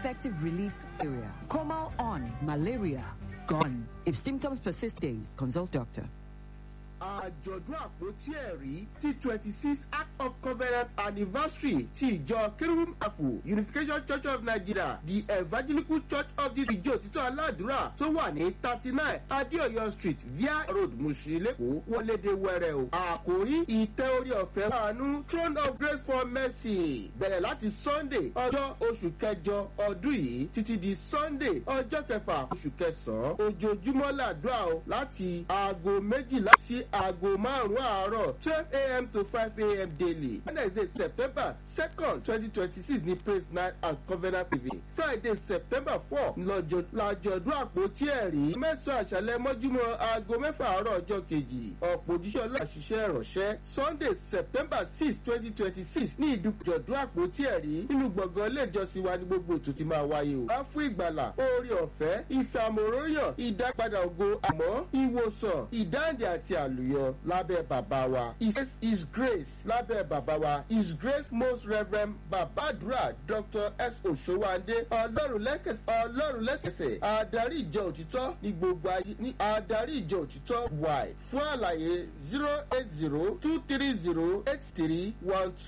effective relief area. Comal on, malaria gone. If symptoms persist days, consult doctor. àjọ̀dún àpótí ẹ̀rí ti twenty six act of covenant anniversary ti ìjọ kerubim afo unification church of nigeria the evangelical church of the ìjọ òtítọ́ aládùúrà tó wà ní thirty nine adéọyọ street via road mushi lẹ́kọ̀ọ́ wọlédè wẹrẹ o àkórí ìtẹ́ orí ọ̀fẹ́ fàánú throne of grace for mercy bẹ̀rẹ̀ láti sunday ọjọ́ oṣù kẹjọ ọdún yìí títí di sunday ọjọ́ kẹfà oṣù kẹsàn-án ojoojúmọ́ làdúrà o láti aago méjìlá sí aago márùn-ún àárọ̀ twelve a.m. to five a.m. daily wednesday september second twenty twenty six ní praise night and covenant tv friday september four lọ́jọ́dún àpótí ẹ̀rí mẹ́sàn-án àṣálẹ́ mọ́júmọ́ aago mẹ́fà àárọ̀ ọjọ́ kejì ọ̀pọ̀ òjíṣẹ́ ọlọ́àṣiṣẹ́ ìrọ̀ṣẹ́ sunday september six twenty twenty six ní ìdújọ̀dún àpótí ẹ̀rí nínú gbọ̀ngàn ilé ìjọsìn wa ní gbogbo ètò ti máa wáyé o. wá fún ìgbàlà oore ọ̀fẹ́ ìfẹ́ àmọ̀ròyàn ìdápadà ògo àmọ́ ìwòsàn ìdáǹdè àti àlùyọ lábẹ́ bàbá wa his, his grace lábẹ́ bàbá wa his grace most reverend babadura dr s osowande ọlọ́run lẹ́sẹ̀sẹ̀ adarí ìjọ òtítọ́ ní gbogbo ayé ní adarí ìjọ òtítọ́ y fún àlàyé zero eight zero two three zero eight three one two.